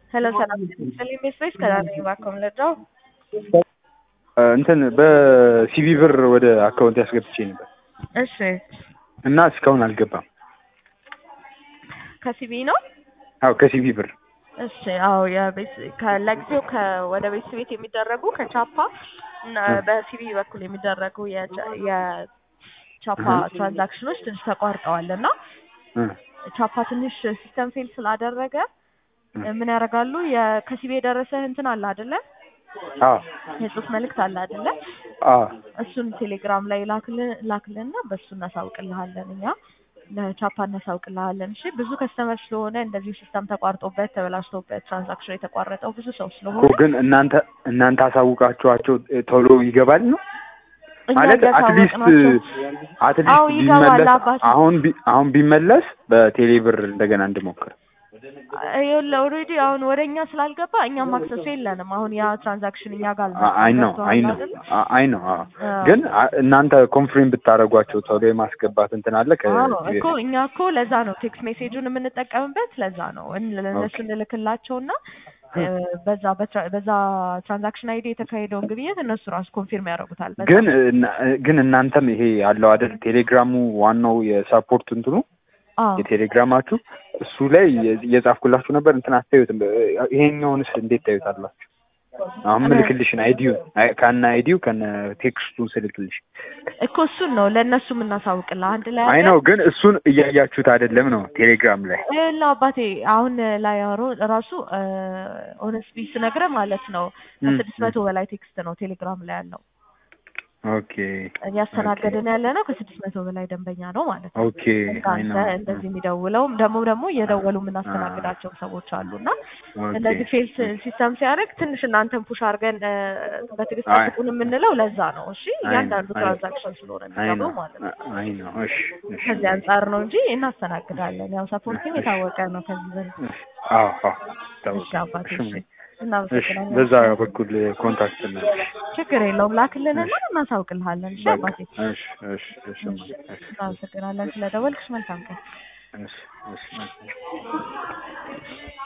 ሄሎ ሰላም ሰሊም ስፔስ ከዳኒ ባኮም ለዳው እንትን በሲቪ ብር ወደ አካውንት ያስገብቼ ነበር እሺ እና እስካሁን አልገባም። ከሲቢ ነው አዎ ከሲቪ ብር እሺ አዎ የቤት ለጊዜው ወደ ቤት ቤት የሚደረጉ ከቻፓ እና በሲቢ በኩል የሚደረጉ የቻ- የቻፓ ትራንዛክሽኖች ትንሽ ተቋርጠዋል እና ቻፓ ትንሽ ሲስተም ፌል ስላደረገ ምን ያደርጋሉ የ- ከሲቢ የደረሰህ እንትን አለ አይደለ አዎ የጽሁፍ መልእክት አለ አይደለ አዎ እሱን ቴሌግራም ላይ ላክልን ላክልንና በእሱ እናሳውቅልሃለን እኛ ለቻፓ እናሳውቅልሃለን እሺ ብዙ ከስተመር ስለሆነ እንደዚሁ ሲስተም ተቋርጦበት ተበላሽቶበት ትራንዛክሽን የተቋረጠው ብዙ ሰው እኮ ስለሆነ ግን እናንተ እናንተ አሳውቃችኋቸው ቶሎ ይገባል ነው እኛ ማለት አትሊስት እያሳወቅናቸው አትሊስት አዎ ይገባል ቢመለስ አባቴ አሁን ቢ- አሁን ቢመለስ በቴሌ ብር እንደገና እንድሞክር ይኸውልህ ኦልሬዲ አሁን ወደ እኛ ስላልገባ እኛም አክሰሱ የለንም አሁን ያ ትራንዛክሽን እኛ ጋር አይ ነው አይ ነው አይ ነው አዎ ግን አ- እናንተ ኮንፍሬም ብታደርጓቸው ቶሎ የማስገባት እንትን አለ ከ እኮ እኛ እኮ ለዛ ነው ቴክስት ሜሴጁን የምንጠቀምበት ለዛ ነው እን- ለእነሱ እንልክላቸውና እ፣ በዛ በትራ- በዛ ትራንዛክሽን አይዲ የተካሄደውን ግብይት እነሱ ራሱ ኮንፊርም ያደርጉታል በዛ ግን እና- ግን እናንተም ይሄ ያለው አይደል ቴሌግራሙ ዋናው የሳፖርት እንትኑ አዎ የቴሌግራማችሁ እሱ ላይ የ- እየጻፍኩላችሁ ነበር እንትን አታዩትም ይሄኛውንስ እንዴት ታዩታላችሁ አሁን ምልክልሽን አይዲውን አይ- ከነ አይዲው ከነ ቴክስቱን ስልክልሽ እኮ እሱን ነው ለእነሱ የምናሳውቅልህ አንድ ላይ አይ ነው ግን እሱን እያያችሁት አይደለም ነው ቴሌግራም ላይ ላ አባቴ አሁን ላይ አሮ- ራሱ ኦነስቲ ስነግርህ ማለት ነው ከስድስት መቶ በላይ ቴክስት ነው ቴሌግራም ላይ ያለው ኦኬ እያስተናገድን ያለ ነው ከስድስት መቶ በላይ ደንበኛ ነው ማለት ነው ኦኬ አይ አንተ ነው እንደዚህ የሚደውለውም ደግሞ ደግሞ እየደወሉ የምናስተናግዳቸው ሰዎች አሉ እና እንደዚህ ፌል ሲስተም ሲያደርግ ትንሽ እናንተን ፑሽ አድርገን እ፣ በትዕግስት አይ። ጠብቁን የምንለው ለዛ ነው እሺ አይ እያንዳንዱ አይ ትራንዛክሽን ስለሆነ አይ የሚገባው ነው ማለት ነው አይ ነው እሺ እሺ ከዚህ አንጻር ነው እንጂ እናስተናግዳለን ያው ሰፖርቲንግ የታወቀ ነው ከዚህ በፊት አዎ አዎ እሺ አባቴ እሺ እሺ እሺ እናመሰግናለን በዛ በኩል ኮንታክት ነው ችግር የለውም ላክልንና እናሳውቅልሃለን እሺ አባቴ እሺ እሺ እሺ እሺ እናመሰግናለን ስለደወልክሽ መልካም ቀን እሺ እሺ